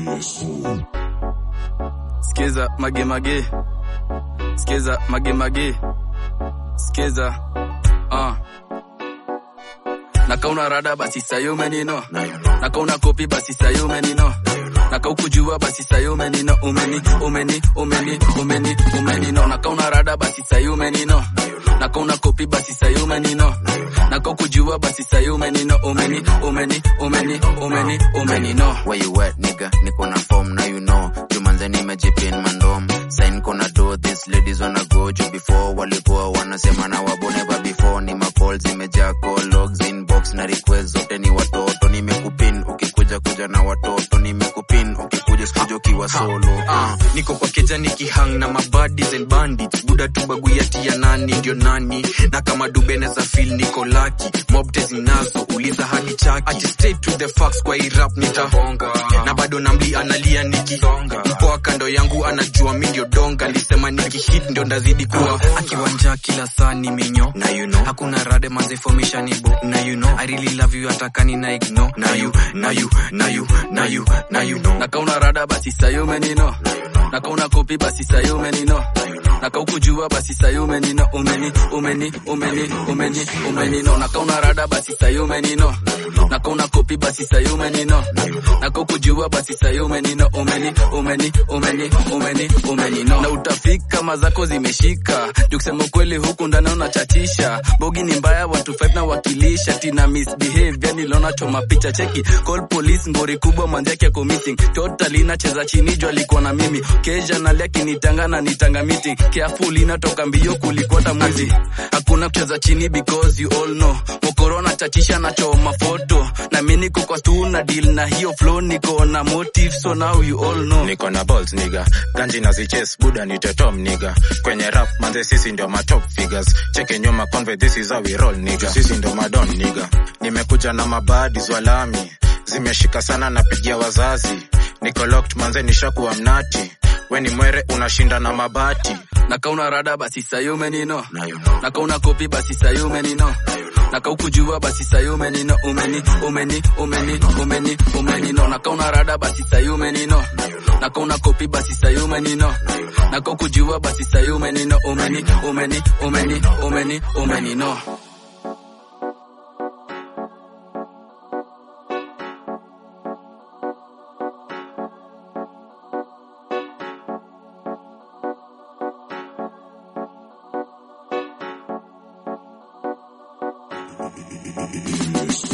Skiza mage mage, skiza mage mage, skiza uh. Nakauna rada basi sayo menino, nakauna kopi basi sayo menino, nakaukujua basi sayo menino, umeni umeni umeni umeni umenino, nakauna rada basi sayo menino, nakauna kopi basi sayo menino, nakaukujua basi sayo menino, umeni umeni umeni umeni umenino. Where you at, nigga? Niko na form, now you know. Jumanze nimejipin mandom. Sign kona do, these ladies wanna go juu before. Walikuwa wanasema na wabo never before. Ni macall zimejaa call logs inbox na request zote ni watoto. Nimekupin ukikuja kuja na watoto. Nimekupin ukikuja sikuja ukiwa solo. Ah, niko kwa keja nikihang na mabadis and bandits buda tu baguyati ya nani ndio nani na kama dubene za fil niko laki mobte zinazo uliza hadi chaki ati straight to the facts kwa hii rap nitahonga na bado namli analia nikisonga mpoa kando yangu anajua mi ndio donga alisema nikihit ndio ndazidi kuwa akiwanja kila saa ni minyo na you know hakuna rade manze formation ibo na you know i really love you atakani na ignore na you na you na you na you na you know nakauna rada basi sayo menino nakauna kopi basi sayo menino nakaukujua basi sayo menino umeni umeni umeni umeni umenino nakauna rada basi sayo menino nakauna kopi basi sayo menino nakaukujua basi sayo menino umeni umeni umeni umeni umenino na utafika mazako zimeshika juu kusema ukweli huku ndani unachatisha bogi ni mbaya watu five na wakilisha tina misbehave niliona choma picha cheki call police ngori kubwa manzake yako missing totally nacheza chini juu alikuwa na mimi kesha nalia kinitanga na nitanga meeting careful inatoka mbio kulikwata mwizi hakuna kucheza chini because you all know mokorona chachisha na choma foto na mimi niko kwa stu na deal na hiyo flow niko na motive so now you all know niko na balls niga ganji na ziches buda ni tetom niga kwenye rap manze sisi ndio ma top figures cheke nyuma conve this is how we roll niga sisi ndio madon niga nimekuja na mabadi zwalami zimeshika sana napigia wazazi niko locked manze nishakuwa mnati weni mwere unashinda na mabati nakauna rada basi sayo menino Now you know. nakauna kopi basi sayo menino nakaukujua basi sayo menino umeni umeni umeni umeni umenino nakauna rada basi sayo menino nakauna kopi basi sayo menino nakaukujua basi sayo menino umeni umeni umeni umeni umenino Yes.